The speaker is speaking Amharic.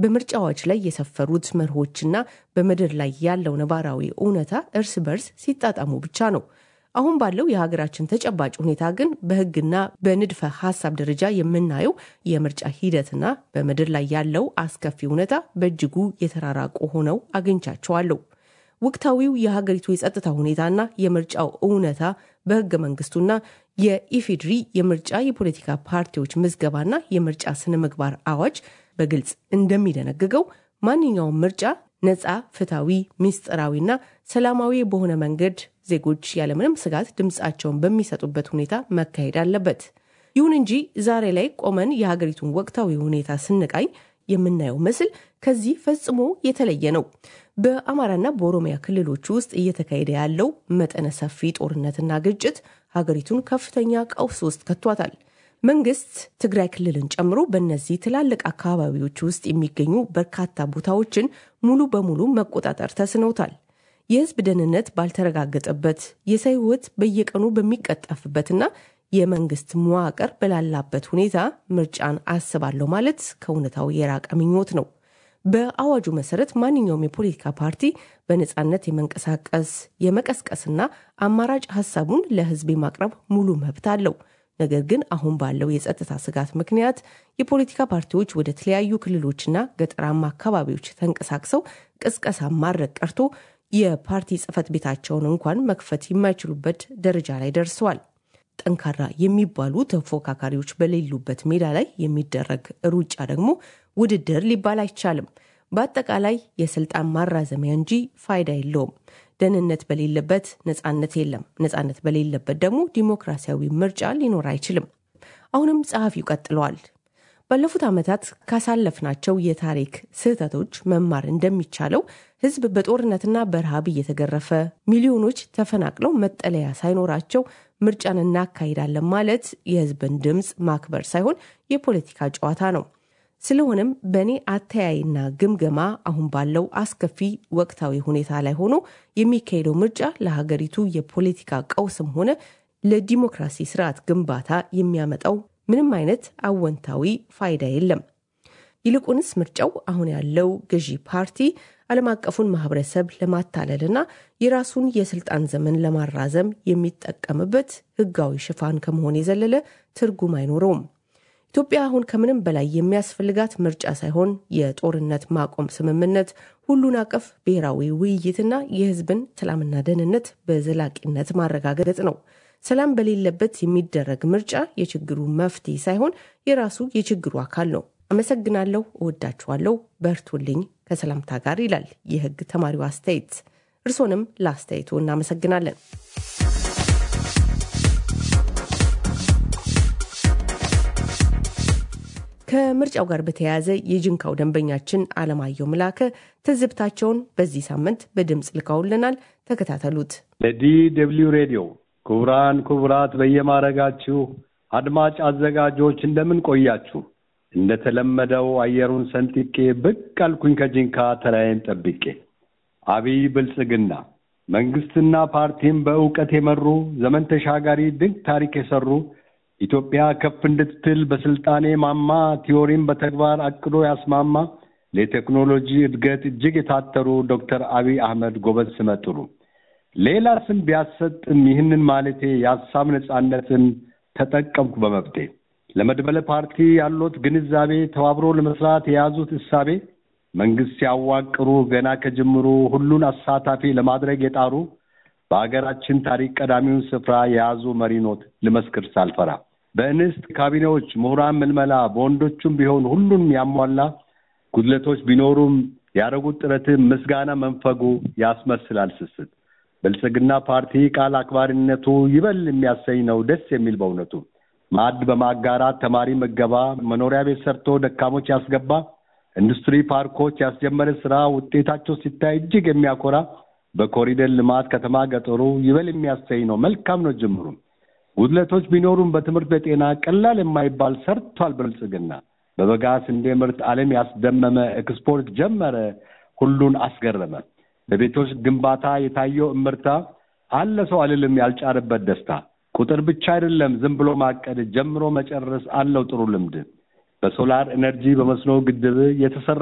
በምርጫዎች ላይ የሰፈሩት መርሆችና በምድር ላይ ያለው ነባራዊ እውነታ እርስ በርስ ሲጣጣሙ ብቻ ነው። አሁን ባለው የሀገራችን ተጨባጭ ሁኔታ ግን በሕግና በንድፈ ሀሳብ ደረጃ የምናየው የምርጫ ሂደትና በምድር ላይ ያለው አስከፊ እውነታ በእጅጉ የተራራቁ ሆነው አግኝቻቸዋለሁ። ወቅታዊው የሀገሪቱ የጸጥታ ሁኔታና የምርጫው እውነታ በህገ መንግስቱና የኢፌድሪ የምርጫ የፖለቲካ ፓርቲዎች ምዝገባና የምርጫ ስነ ምግባር አዋጅ በግልጽ እንደሚደነግገው ማንኛውም ምርጫ ነፃ፣ ፍትሐዊ፣ ሚስጥራዊና ሰላማዊ በሆነ መንገድ ዜጎች ያለምንም ስጋት ድምፃቸውን በሚሰጡበት ሁኔታ መካሄድ አለበት። ይሁን እንጂ ዛሬ ላይ ቆመን የሀገሪቱን ወቅታዊ ሁኔታ ስንቃኝ የምናየው ምስል ከዚህ ፈጽሞ የተለየ ነው። በአማራና በኦሮሚያ ክልሎች ውስጥ እየተካሄደ ያለው መጠነ ሰፊ ጦርነትና ግጭት ሀገሪቱን ከፍተኛ ቀውስ ውስጥ ከቷታል። መንግስት ትግራይ ክልልን ጨምሮ በእነዚህ ትላልቅ አካባቢዎች ውስጥ የሚገኙ በርካታ ቦታዎችን ሙሉ በሙሉ መቆጣጠር ተስኖታል። የህዝብ ደህንነት ባልተረጋገጠበት፣ የሰው ህይወት በየቀኑ በሚቀጠፍበትና የመንግስት መዋቅር በላላበት ሁኔታ ምርጫን አስባለሁ ማለት ከእውነታው የራቀ ምኞት ነው። በአዋጁ መሰረት ማንኛውም የፖለቲካ ፓርቲ በነፃነት የመንቀሳቀስ የመቀስቀስና አማራጭ ሀሳቡን ለህዝብ የማቅረብ ሙሉ መብት አለው። ነገር ግን አሁን ባለው የጸጥታ ስጋት ምክንያት የፖለቲካ ፓርቲዎች ወደ ተለያዩ ክልሎችና ገጠራማ አካባቢዎች ተንቀሳቅሰው ቅስቀሳ ማድረግ ቀርቶ የፓርቲ ጽህፈት ቤታቸውን እንኳን መክፈት የማይችሉበት ደረጃ ላይ ደርሰዋል። ጠንካራ የሚባሉ ተፎካካሪዎች በሌሉበት ሜዳ ላይ የሚደረግ ሩጫ ደግሞ ውድድር ሊባል አይቻልም። በአጠቃላይ የስልጣን ማራዘሚያ እንጂ ፋይዳ የለውም። ደህንነት በሌለበት ነፃነት የለም። ነፃነት በሌለበት ደግሞ ዲሞክራሲያዊ ምርጫ ሊኖር አይችልም። አሁንም ጸሐፊው ቀጥለዋል። ባለፉት ዓመታት ካሳለፍናቸው የታሪክ ስህተቶች መማር እንደሚቻለው ህዝብ በጦርነትና በረሃብ እየተገረፈ ሚሊዮኖች ተፈናቅለው መጠለያ ሳይኖራቸው ምርጫን እናካሂዳለን ማለት የህዝብን ድምፅ ማክበር ሳይሆን የፖለቲካ ጨዋታ ነው። ስለሆነም በእኔ አተያይና ግምገማ አሁን ባለው አስከፊ ወቅታዊ ሁኔታ ላይ ሆኖ የሚካሄደው ምርጫ ለሀገሪቱ የፖለቲካ ቀውስም ሆነ ለዲሞክራሲ ስርዓት ግንባታ የሚያመጣው ምንም አይነት አወንታዊ ፋይዳ የለም። ይልቁንስ ምርጫው አሁን ያለው ገዢ ፓርቲ ዓለም አቀፉን ማህበረሰብ ለማታለልና የራሱን የስልጣን ዘመን ለማራዘም የሚጠቀምበት ህጋዊ ሽፋን ከመሆን የዘለለ ትርጉም አይኖረውም። ኢትዮጵያ አሁን ከምንም በላይ የሚያስፈልጋት ምርጫ ሳይሆን የጦርነት ማቆም ስምምነት፣ ሁሉን አቀፍ ብሔራዊ ውይይትና የህዝብን ሰላምና ደህንነት በዘላቂነት ማረጋገጥ ነው። ሰላም በሌለበት የሚደረግ ምርጫ የችግሩ መፍትሄ ሳይሆን የራሱ የችግሩ አካል ነው። አመሰግናለሁ፣ እወዳችኋለሁ፣ በርቱልኝ ከሰላምታ ጋር ይላል የህግ ተማሪው አስተያየት። እርሶንም ለአስተያየቱ እናመሰግናለን። ከምርጫው ጋር በተያያዘ የጅንካው ደንበኛችን አለማየሁ ምላከ ትዝብታቸውን በዚህ ሳምንት በድምፅ ልከውልናል። ተከታተሉት። ለዲ ደብልዩ ሬዲዮ ክቡራን ክቡራት፣ በየማረጋችሁ አድማጭ አዘጋጆች እንደምን ቆያችሁ? እንደተለመደው አየሩን ሰንጥቄ ብቅ አልኩኝ ከጅንካ ተራዬን ጠብቄ። አብይ ብልጽግና መንግስትና ፓርቲም በእውቀት የመሩ ዘመን ተሻጋሪ ድንቅ ታሪክ የሰሩ ኢትዮጵያ ከፍ እንድትል በስልጣኔ ማማ ቲዮሪም በተግባር አቅዶ ያስማማ ለቴክኖሎጂ እድገት እጅግ የታተሩ ዶክተር አብይ አህመድ ጎበዝ ስመጥሩ ሌላ ስም ቢያሰጥም ይህንን ማለቴ የሀሳብ ነጻነትን ተጠቀምኩ በመብቴ። ለመድበለ ፓርቲ ያሉት ግንዛቤ ተባብሮ ለመስራት የያዙት እሳቤ መንግስት ሲያዋቅሩ ገና ከጅምሩ ሁሉን አሳታፊ ለማድረግ የጣሩ በሀገራችን ታሪክ ቀዳሚውን ስፍራ የያዙ መሪኖት ልመስክር ሳልፈራ በእንስት ካቢኔዎች ምሁራን ምልመላ በወንዶቹም ቢሆን ሁሉንም ያሟላ ጉድለቶች ቢኖሩም ያደረጉት ጥረትም ምስጋና መንፈጉ ያስመስላል ስስት ብልጽግና ፓርቲ ቃል አክባሪነቱ ይበል የሚያሰኝ ነው ደስ የሚል በእውነቱ ማዕድ በማጋራት ተማሪ መገባ መኖሪያ ቤት ሰርቶ ደካሞች ያስገባ ኢንዱስትሪ ፓርኮች ያስጀመረ ስራ ውጤታቸው ሲታይ እጅግ የሚያኮራ በኮሪደር ልማት ከተማ ገጠሩ ይበል የሚያሰኝ ነው። መልካም ነው ጅምሩ። ጉድለቶች ቢኖሩም በትምህርት በጤና ቀላል የማይባል ሰርቷል ብልጽግና። በበጋ ስንዴ ምርት ዓለም ያስደመመ ኤክስፖርት ጀመረ፣ ሁሉን አስገረመ። በቤቶች ግንባታ የታየው እምርታ አለ ሰው አልልም ያልጫረበት ደስታ። ቁጥር ብቻ አይደለም ዝም ብሎ ማቀድ ጀምሮ መጨረስ አለው ጥሩ ልምድ። በሶላር ኤነርጂ በመስኖ ግድብ የተሰራ